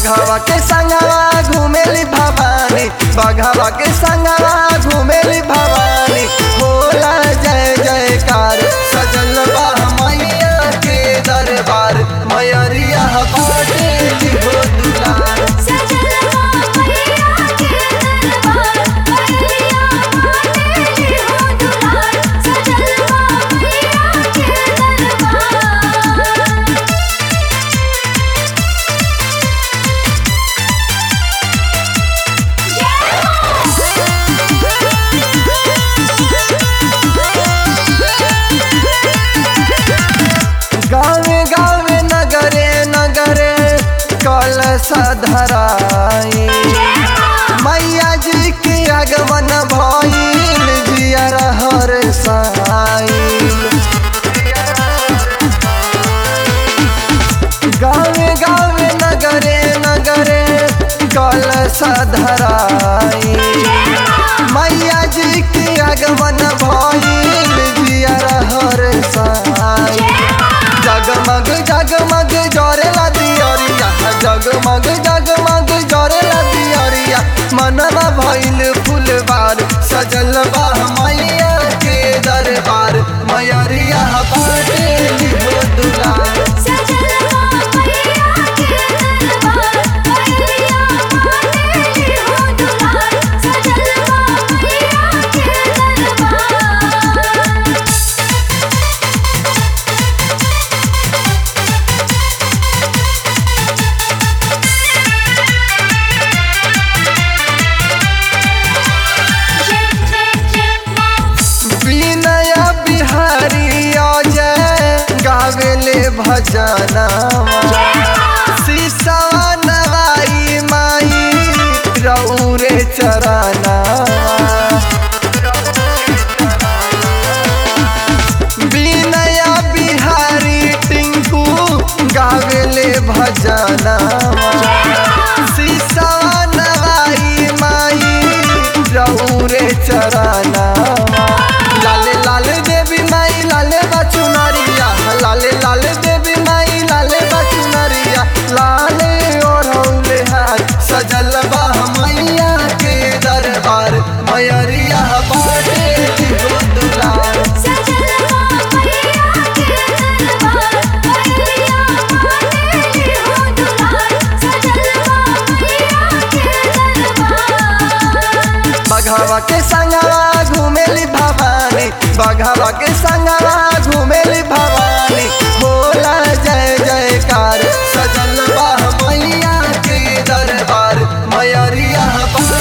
बघावा के संगवा घूमेली भवानी बघावा के संगवा घूमेली भवानी होला जय जयकार सजल बा मैया के दरबार मैरिया बाटे हो दुलार सजलवा मैया के दरबार मैया माते हो दुलार सजलवा मैया के दरबार गावे गावे नगरे नगरे कलश धराई मैया जी के आगमन भइल जियर हर साइल गावे गावे नगरे नगरे कलश धराई मैया जी के आगमन भइल जियर हर साइल जगमग जगमग जरेला दियरिया जगमग जगमग जरेला दियरिया मनवा भइल फुलबार सजल बा मैया के दरबार मैरिया बाटे हो दुलार सजलवा मैया के दरबार मैया माते हो दुलार सजलवा मैया के दरबार विनय बिहारी अजय गावेले भजनवा सीसावा नवाई माई रौरे चरनवा विनय बिहारी टिंकू गावेले भजनवा सीसावा नवाई माई रौरे चरनवा लाले लाले देवी माई लाले बचुनरिया लाले लाले देवी माई लाले बचुनरिया लाले ओढ़ौले हाथ सजल बा मैया के दरबार मैरिया बाटे हो दुलार सजलवा मैया के दरबार मैया माते हो दुलार सजलवा मैया के दरबार बघावा के संगवा घूमेली भवानी बघावा के संगवा घूमेली भवानी होला जय जयकार सजल बा मैया के दरबार मैरिया बा